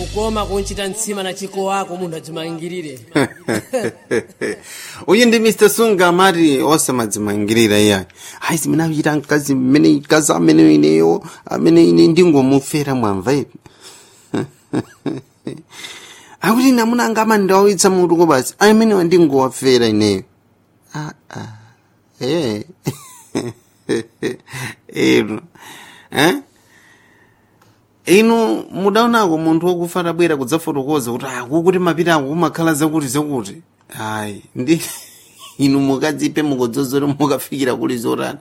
kukoma kunchita mtsima na chiko wako munthu adzimangirire uyu ndi mr sunga amati osamadzimangirira iyayi hayi zimene akuchita mkazi mmene mkazi amene ineyo amene ine ndingomufera mwamva ipi akuti namuna anga amandawitsa mutuko basi amenewa ndingowafera ineyo ah, ah. Eh. inu eh? inu mudaonako munthu wokufa atabwera kudzafotokoza kuti akukuti mapita ako kumakhala zakuti zakuti ayi ndi inu mukadzipe mukudzozore mukafikira kuli zotani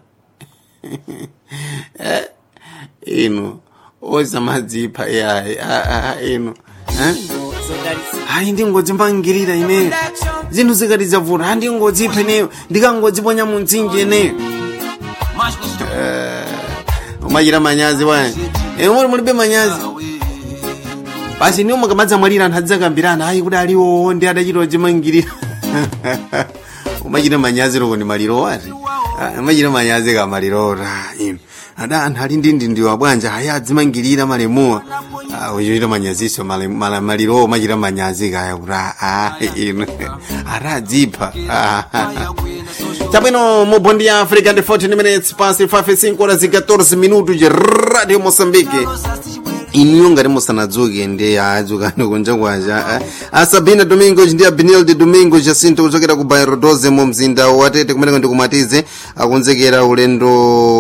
eh? inu osamadzipha yayi inu eh? hayi ndingodzimangirira ineyo zinthu zikati zavuta ha ndingodzipha ineyo ndikangodziponya mu mtsinje ineyo umachita manyazi wayi muli mulibe manyazi basi niwo mukamadza mwalira anthu adzakambirana ayi kuti aliwowo ndi adachita odzimangirira umachita manyazi loko ndi maliro wati umachita manyazi ka maliro ta inu ada anthu ali ndi ndindiwa bwanja ayi adzimangirira malemuwa uchita manyaziso malirowo umachita manyazi kaya kuti a inu ata adzipha Chabwino mu bondi ya Africa ndi 14 minutes past 5 horas e 14 minutos de Radio Moçambique. Inuyo ngati musanadzuke ndi adzukani kunja kwacha a Sabina Domingos ndi a Benilde Domingos Jacinto kuchokera ku Bairro 12 mu mzinda wa Tete kumeneko ndi kumatize akunzekera ulendo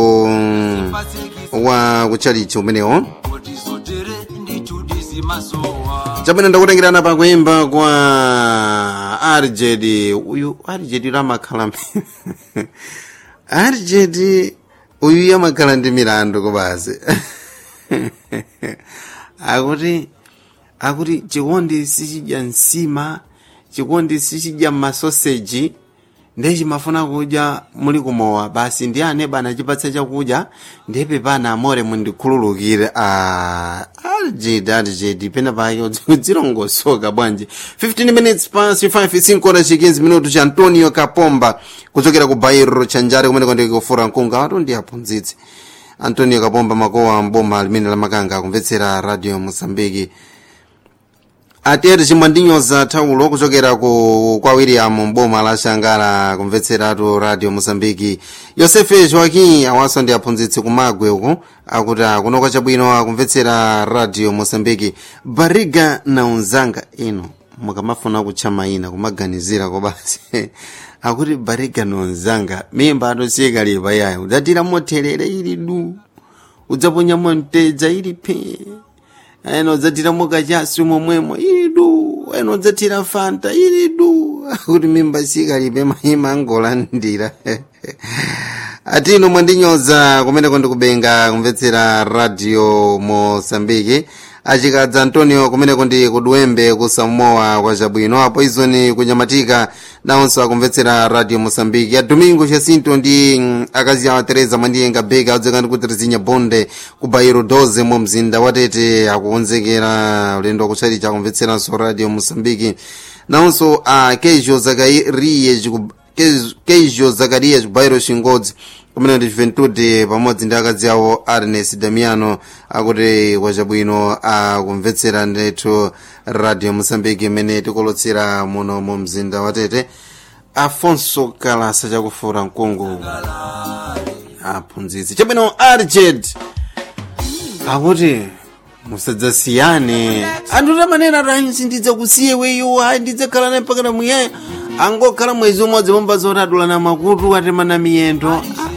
wa kuchalichi umenewo chabwino ndakutengera pa kuimba kwa arjed uyu arjed lamakhala arjed uyu yamakhala ndi milandu kubasi akuti akuti chikondi sichidya nsima chikondi sichidya masoseji ndiye chimafuna kudya muli kumowa basi ndi ane bana chipatsa chakudya ndiye pepana amore mundikhululukire a aljedi aljedi pena pake udzilongosoka bwanji 15 minutes past 5 5 chikinzi minutu cha antonio kapomba kuchokera ku bairo chanjare kumeneko ndikufura mkunga ato ndi aphunzitsi antonio kapomba makowa mboma limene lamakanga akumvetsera radio mosambiki atete chimwandinyoza thawulo kuchokera ku kwa william mboma la shangala kumvetseratu radio mosambiki yosefe joaquim awaso ndi aphunzitsi kumagwe uku akuti akunoka chabwino akumvetsera radio mosambiki bariga na unzanga ino mukamafuna kutcha mayina kumaganizira kobasi akuti bariga na unzanga mimba atosiyeka lipa yayo udzatira motherere ili du udzaponyamo mtedza ili pee eno udzatira mukachasi momwemo ili du eno udzatira fanta ili du kuti mimba sikalibe mahima angolandira atino mwandinyoza kumeneko ndikubenga kumvetsera radio mosambiki achikadza antonio kumeneko ndi kuduwembe kusamoa kwa chabwino apo izoni kunyamatika nawonso akumvetsera radio mosambiki a domingo jacinto ndi mm, akazi awa teresa mwandiyenga beka adzeka ndi kutizinya bonde ku bairo 12 mu mzinda watete akukonzekera ulendo wakuchalicha akumvetseranso radio mosambiki nawonso a kejo zakariye kejo zakariya chibairo chingodzi kumene ndi juventude pamodzi ndi akazi awo arnes damiano akuti kwachabwino akumvetsera ndithu radio mosambiki imene tikolotsera muno mu mzinda watete afonso kalasa chakufura mkungu aphunzitsi chabwino arjed akuti musadzasiyane anthu tamanena tayi sindidzakusiye weyo ayi ndidzakhala naye mpaka muyaya angokhala mwezi umodzi pomba zoti adulana makutu atemana miyendo